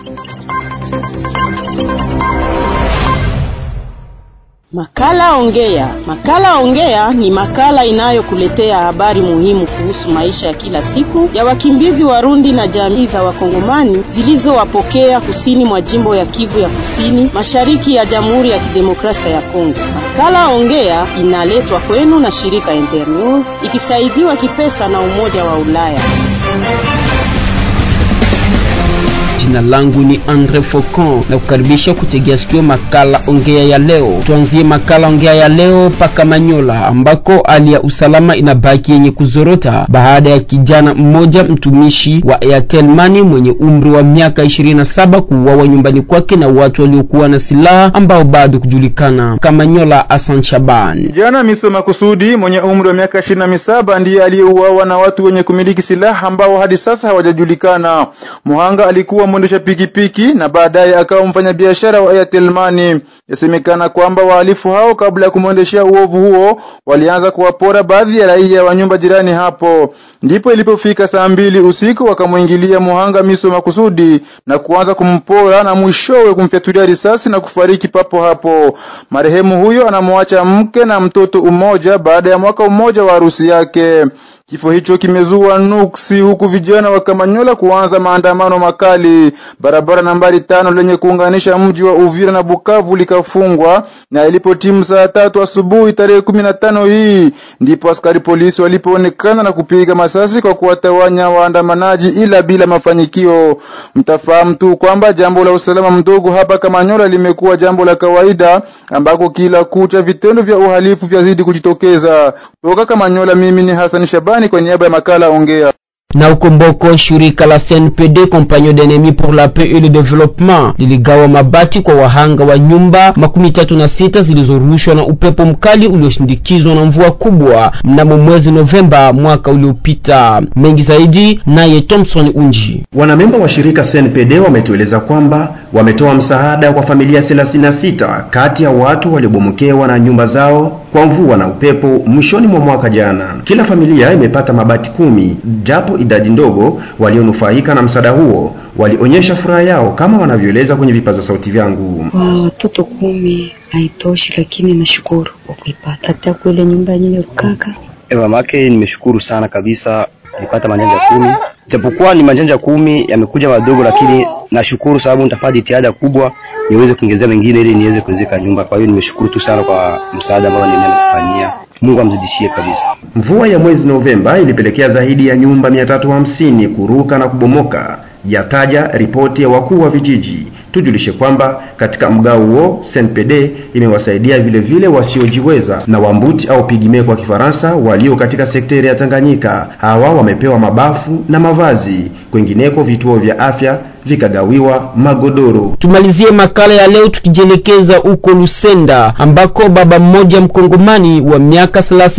Makala Ongea. Makala Ongea ni makala inayokuletea habari muhimu kuhusu maisha ya kila siku ya wakimbizi Warundi na jamii za Wakongomani zilizowapokea kusini mwa jimbo ya Kivu ya Kusini, mashariki ya Jamhuri ya Kidemokrasia ya Kongo. Makala Ongea inaletwa kwenu na shirika Internews ikisaidiwa kipesa na Umoja wa Ulaya. Jina langu ni Andre Faucon na kukaribisha kutegea sikio makala ongea ya leo. Tuanzie makala ongea ya leo paka Manyola, ambako hali ya usalama inabaki yenye kuzorota baada ya kijana mmoja mtumishi wa Airtel Money mwenye umri wa miaka 27 kuuawa nyumbani kwake na watu waliokuwa na silaha ambao bado kujulikana. Kamanyola Hassan Shaban. Kijana Miso Makusudi mwenye umri wa miaka 27 ndiye aliyeuawa na watu wenye kumiliki silaha ambao hadi sasa hawajajulikana. Muhanga alikuwa mwendesha pikipiki na baadaye akawa mfanyabiashara wa Airtel Money. Yasemekana kwamba wahalifu hao kabla ya kumwendeshea uovu huo walianza kuwapora baadhi ya raia wa nyumba jirani hapo. Ndipo ilipofika saa mbili usiku wakamwingilia Muhanga Miso Makusudi na kuanza kumpora na mwishowe kumfyatulia risasi na kufariki papo hapo. Marehemu huyo anamwacha mke na mtoto umoja baada ya mwaka mmoja wa harusi yake. Kifo hicho kimezua nuksi huku vijana wa Kamanyola kuanza maandamano makali. Barabara nambari tano lenye kuunganisha mji wa Uvira na Bukavu likafungwa, na ilipotimu saa tatu asubuhi tarehe kumi na tano hii ndipo askari polisi walipoonekana na kupiga masasi kwa kuwatawanya waandamanaji, ila bila mafanikio. Mtafahamu tu kwamba jambo la usalama mdogo hapa Kamanyola limekuwa jambo la kawaida, ambako kila kucha vitendo vya uhalifu vyazidi kujitokeza. Toka Kamanyola, mimi ni Hassan Shabani kwa niaba ya makala Ongea na ukomboko shirika la CNPD Compagnie d'Ennemis pour la Paix et le Développement liligawa mabati kwa wahanga wa nyumba makumi tatu na sita zilizorushwa na upepo mkali ulioshindikizwa na mvua kubwa mnamo mwezi Novemba mwaka uliopita. Mengi zaidi naye Thompson Unji. Wanamemba wa shirika CNPD wametueleza kwamba wametoa msaada kwa familia 36 kati ya watu waliobomokewa na nyumba zao kwa mvua na upepo mwishoni mwa mwaka jana. Kila familia imepata mabati kumi, japo idadi ndogo walionufaika na msaada huo walionyesha furaha yao kama wanavyoeleza kwenye vipaza sauti vyangu. Watoto kumi haitoshi, lakini nashukuru kwa kuipata. Hata kule nyumba yenyewe rukaka mamake, nimeshukuru sana kabisa, nilipata manjanja kumi japokuwa ni manjanja kumi yamekuja madogo, lakini nashukuru sababu nitafanya jitihada kubwa niweze kuongezea mengine ili niweze kuwezeka nyumba. Kwa hiyo nimeshukuru tu sana kwa msaada ambao nimetufanyia. Mungu amzidishie kabisa. Mvua ya mwezi Novemba ilipelekea zaidi ya nyumba 350 kuruka na kubomoka, yataja ripoti ya wakuu wa vijiji. Tujulishe kwamba katika mgao huo CNPD imewasaidia vile vile wasiojiweza na wambuti au pigime kwa Kifaransa walio katika sekteri ya Tanganyika. Hawa wamepewa mabafu na mavazi, kwengineko vituo vya afya vikagawiwa magodoro. Tumalizie makala ya leo tukijielekeza huko Lusenda ambako baba mmoja mkongomani wa miaka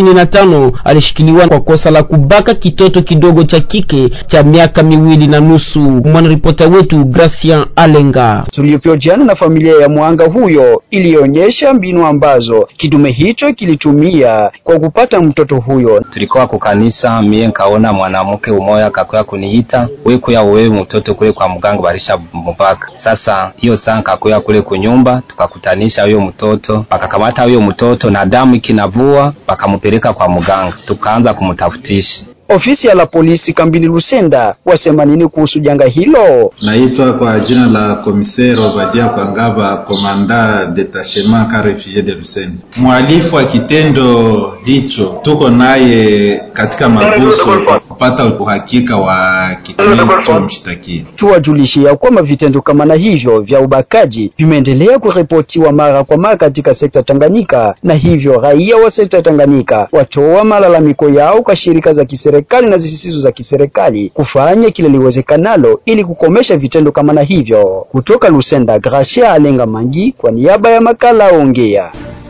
35 alishikiliwa kwa kosa la kubaka kitoto kidogo cha kike cha miaka miwili na nusu. Mwanaripota wetu Gracian Alenga tuliohojiana na familia ya mwanga huyo ilionyesha mbinu ambazo kidume hicho kilitumia kwa kupata mtoto huyo. Tulikuwa kwa kanisa, mie nkaona mwanamke umoya kakuya kuniita we kuya wewe mtoto kule kwa mganga barisha mubaka. Sasa hiyo saa nkakuya kule kunyumba, tukakutanisha huyo mtoto, bakakamata huyo mtoto na damu ikinavua, bakamupeleka kwa mganga, tukaanza kumtafutisha Ofisi ya la polisi kambini Lusenda wasema nini kuhusu janga hilo? Naitwa kwa jina la komisero Obadia Kwangaba, komanda detachement ka refugee de Lusenda. Mhalifu wa kitendo hicho tuko naye katika mabuso kupata uhakika wa kitendo mshtakia. Tuwajulishia kwamba vitendo kama na hivyo vya ubakaji vimeendelea kuripotiwa mara kwa mara katika sekta Tanganyika, na hivyo raia wa sekta Tanganyika watoa malalamiko yao kwa shirika za kiserikali serikali na zisizo za kiserikali kufanya kile liwezekanalo ili kukomesha vitendo kama na hivyo. Kutoka Lusenda, Gracia Alenga Mangi kwa niaba ya makala Ongea.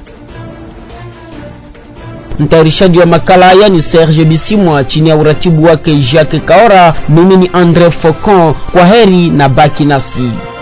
Mtayarishaji wa makala haya ni Serge Bisimwa chini ya uratibu wake Jacques Kaora. Mimi ni Andre Faucon. Kwa heri na baki nasi.